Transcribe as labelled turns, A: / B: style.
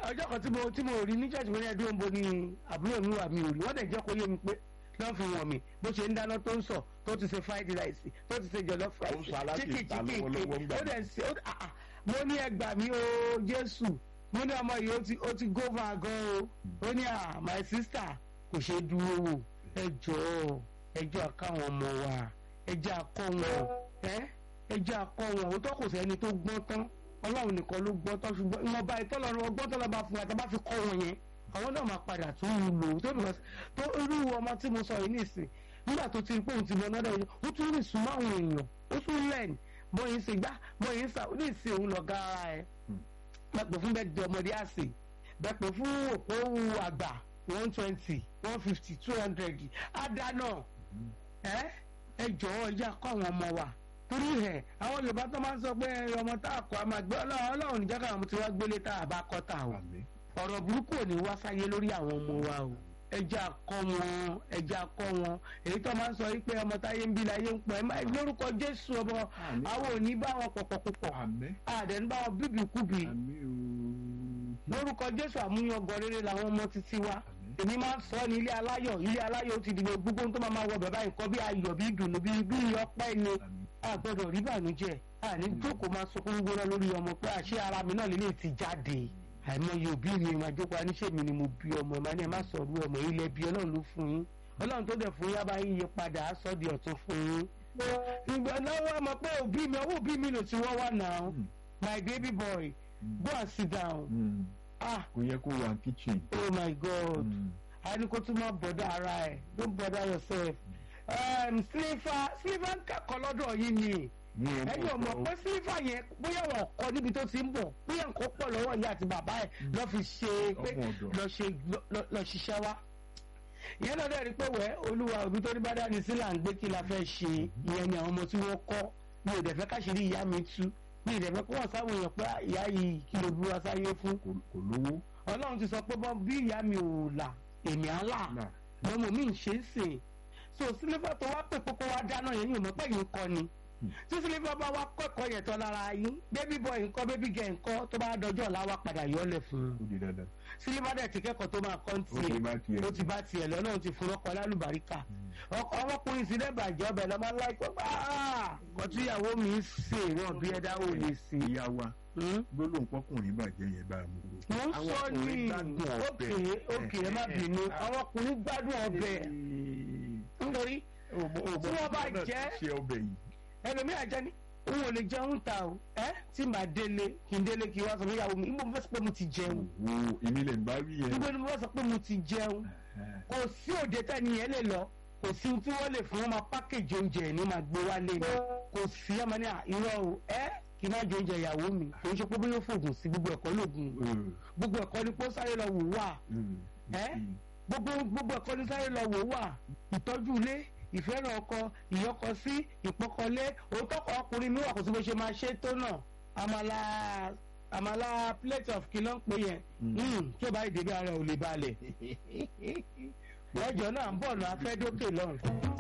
A: ọjọ́ kan tí mo tí mo rí ní church mi ní ẹdún òǹbo ni àbúrò mi wà mí ò rí wọ́n dẹ̀ jẹ́ kó yé mi pé lọ́n fi wọ̀n mi bó ṣe ń dáná tó ń sọ tó ti ṣe fried rice tó ti ṣe jollof
B: Ó ń
A: rice
B: sọ aláṣẹ
A: chicken
B: ìta
A: chicken
B: lọ́wọ́lọ́wọ́ ń gbà
A: ó dẹ̀ ṣe ó ah, ah. mo ní ẹgbà mi o Jésù mo ní ọmọ yìí ó ti ó ti go far gan o ó ní à my sister kò ṣe dúró wò ẹ jọ̀ọ́ ẹ jọ̀ọ́ àkáwọn ọmọ wa ẹ jẹ́ akọ́ wọn ẹ ẹ jẹ́ akọ́ wọn òótọ́ kò sẹ́ni tó gbọ́n tán ọlọ́run nìkan ló gbọ́n tán ṣùgbọ́n ìwọ̀nba ìtọ́lọ́run ọgbọ́n tó lọ́ba fún wa tá a bá fi kọ́ wọn yẹn àwọn náà máa padà tún un lò ó tó because tó irú ọmọ tí mo sọ yìí nìsín nígbà tó ti rí pé òun ti lọ náà dẹ̀ ó tún rìn súnmọ́ àwọn èèyàn ó tún lẹ́ẹ̀n bóyin ṣe gbá bóyin ṣà ní ìsìn òun lọ gara ẹ̀ bẹ́ẹ̀ fún bẹ́ẹ̀ di ọmọdé àsè bẹ́ẹ̀ fún òpó àgbà one twenty one fifty two hundred àdánà ẹ ẹ jọ̀wọ́ ẹ jẹ́ akọ́ àwọn ọmọ wa torí ẹ àwọn Yorùbá tó máa ń sọ pé ọmọ tá a kọ́ a máa gbé Ọlọ́run Ọlọ́run níjẹ́ káwọn ọmọ tí wọ́n gbélé tá a bá kọ́ tà o
B: àmín
A: ọ̀rọ̀ burúkú ò ní wá sáyé lórí àwọn ọmọ wa o ẹja akọ wọn ẹja akọ wọn èyí tó máa ń sọ wípé ọmọ táyé ń bí láyé ń pọ̀ ẹ máa lórúkọ Jésù ọmọ
B: Àmín.
A: àwọn ò ní bá wọn pọ̀pọ̀ púpọ̀
B: àmín
A: àdẹ̀ ní bá wọn bíbí kúbi
B: àmín o
A: lórúkọ Jésù àmúyangàn rere làwọn ọmọ títí wa
B: àmín
A: èmi máa ń sọ ní ilé aláyọ̀ ilé aláyọ̀ ó ti dìbò gbogbo ohun tó máa máa wọ bàbá nǹkan bí ayọ̀ bí ìdùnnú bí bí ọpẹ́ ni
B: àmín
A: a gbọ́dọ̀ rí bànújẹ́ àní jókòó máa sọkún gbóná lórí ọmọ pé àṣé ara mi náà lélẹ̀ ti jáde àìmọye òbí mi máa jókòó aníṣẹ́ mi ni mo bí ọmọ ẹ̀ máa ní ẹ má sọ̀rọ̀ ọmọ yìí lẹ́bi ọlọ́run ló fún yín ọlọ́run tó dẹ̀ fún yín abá yín yí padà á sọ di ọ̀tún fún yín. ìgbà náà wọ́n mọ̀ pé òbí mi ọwọ́ òbí mi ló ti wọ́ wá now
B: Mm.
A: my baby boy go and sit down
B: Mm.
A: ah
B: kò yẹ kó wà kitchen.
A: oh my god
B: Mm.
A: a ní kó tún máa bọ̀dọ̀ ara ẹ̀ don't bother yourself um, sliver sliver ń kẹ́kọ̀ọ́ lọ́dọ̀ yìí ni
B: ní ẹ
A: ẹ̀yin ò mọ̀ pé sílífà yẹn bóyá wọn kọ níbi tó ti ń bọ̀ bóyá nǹkan pọ̀ lọ́wọ́ ìyá àti bàbá ẹ̀ lọ́ fi ṣe pé
B: Ọmọ ọ̀dọ̀.
A: lọ ṣe lọ- lọ ṣiṣẹ́ wá. ìyẹn náà dẹ̀ rí pé wẹ́ olúwa òbí tó ní bá dání sí là ń gbé kí la fẹ́ ṣe ìyẹn ni àwọn ọmọ tí wọ́n kọ́ mi ò dẹ̀ fẹ́ káṣírí ìyá mi tú mi ò dẹ̀ fẹ́ kó wọ́n sáwọn èèyàn pé ìyá yìí kí ló dúró sáyé fún.
B: kò kò lówó.
A: ọlọ́run ti sọ pé bọ́ bí ìyá mi ò là èmi á là
B: Là.
A: lọ́mọ mi ń ṣe é sè so sílífà tó wá pè kókó wá dáná yẹn yóò mọ̀ pé yìí ń kọ́ ni tí sílífà bá wá kọ́kọ́ yẹn tán lára yín bébí bọ̀ nǹkan bébí gẹ̀ nǹkan tó bá dọjọ́ ọ̀la wá padà yọ ọ́ lẹ̀ fún un
B: ó di dandan.
A: sílífà dẹ̀ ti kẹ́kọ̀ọ́ tó máa kọ́ ń
B: ó ti
A: tiẹ̀
B: bá tiẹ̀.
A: ó ti bá tiẹ̀ lọ náà ti fún ọkọ̀ lálùbáríkà ọkọ̀ ọmọkùnrin sí lẹ́bàjẹ́ ọbẹ̀ lọ́mọ láìpẹ́ kọ́ tí ìyàwó mi ń sè wọ́n bí ẹ̀dá ò lè sè
B: ìyá wa gbólóhùn pọkùnrin bàjẹ́ yẹn bá a mú.
A: mo ń
B: Àwọn
A: sọ ní
B: ọkùnrin gbádùn ọbẹ̀.
A: òkè òkè ẹ má bínú àwọn ọkùnrin gbádùn ọbẹ̀ nítorí tí wọ́n bá jẹ́
B: ṣe ọbẹ̀ yìí.
A: ẹlòmíà jẹ́ ní òun ò lè jẹun ta o ẹ tí màá délé kí n délé kí n wá sọ fún ìyàwó mi níbo mo fẹ́ sọ pé mo ti jẹun
B: wo èmi lè bá wí yẹn.
A: níbo ni mo fẹ́ sọ pé mo ti jẹun kò sí òde tẹ́ni yẹn lè lọ kò sí tí wọ́n lè fún wọn máa pákéjì oúnjẹ ẹ̀ ní máa gbé wálé ni kò sí ẹ máa ní à, irọ́ o ẹ kì í má jẹ oúnjẹ ìyàwó mi kò ń ṣe pé bóyá ó fògùn sí gbogbo ẹ̀kọ́ lògùn gbogbo ẹ̀kọ́ ni kó sáré lọ wò wá ẹ gbogbo gbogbo ẹ̀kọ́ ní sáré lọ wò wá ìtọ́jú ilé ìfẹ́ràn ọkọ ìyọkọ sí ìpọkọlé òótọ́ kọ ọkùnrin mi wà kó sí bó ṣe máa ṣe tó náà àmàlà àmàlà plate of kí ló ń pè yẹn Mm, tí ó bá ìdèbí ara ẹ̀ ò lè balẹ̀ lọ́jọ́ náà ń bọ̀ lọ afẹ́ dókè lọ́rùn.